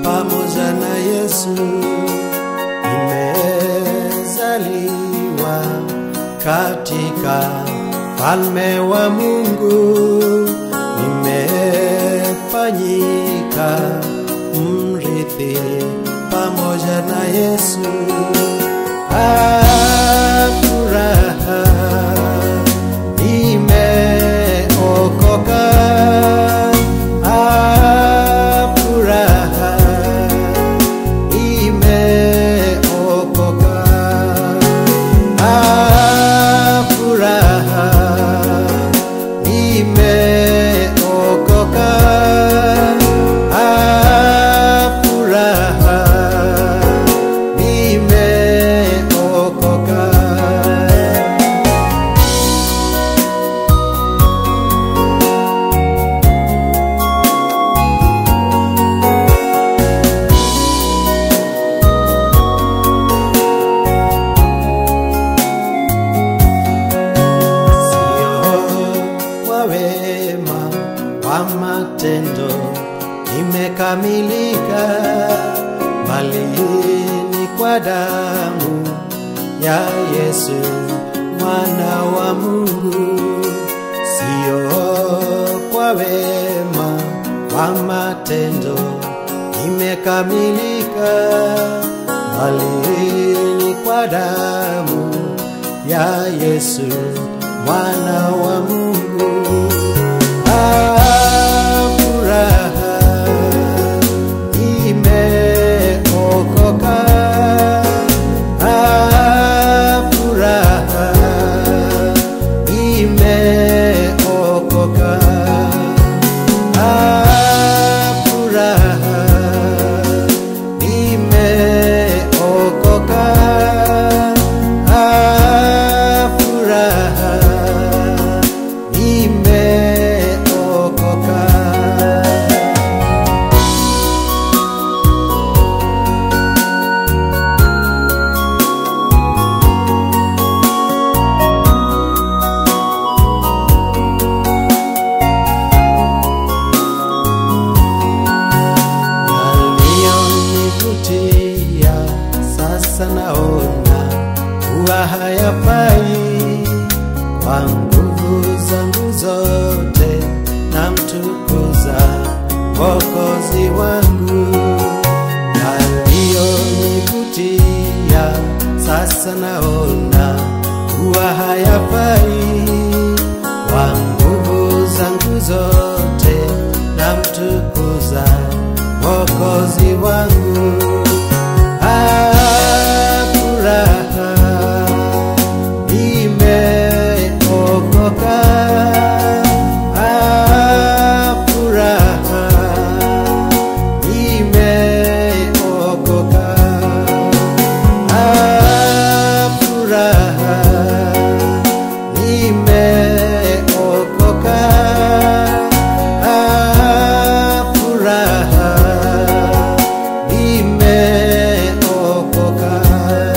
pamoja na Yesu. Nimezaliwa katika falme wa Mungu, nimefanyika mrithi pamoja na Yesu. Ah, furaha nimeokoka. Ah, furaha nimeokoka. Ah, furaha nimeokoka. Ah, furaha nimeokoka. sio kwa wema wa matendo imekamilika, bali ni kwa damu ya Yesu mwana wa Mungu. Sio kwa wema wa matendo imekamilika, bali ni kwa damu ya Yesu mwana wa Mungu. Ah, furaha imeokoka. Ah, furaha imeokoka. Ah, furaha imeokoka. Ah, furaha imeokoka. yaliyonivutia sasa naona kuwa hayafai kwa nguvu zangu zote na mtukuza Mwokozi wangu yaliyonivutia sasa naona kuwa hayafai kwa nguvu zangu zote na mtukuza Mwokozi wangu. Ah, furaha imeokoka. Ah, furaha imeokoka. Ah, furaha imeokoka. Ah, furaha imeokoka.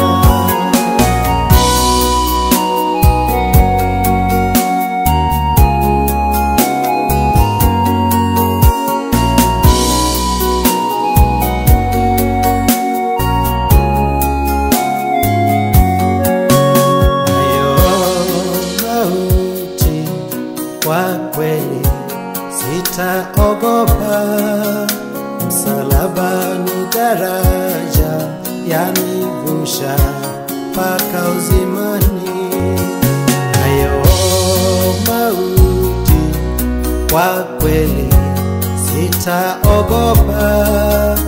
nayo mauti kwa kweli sitaogopa, msalaba ni daraja yanivusha mpaka uzimani. Nayo mauti kwa kweli sitaogopa,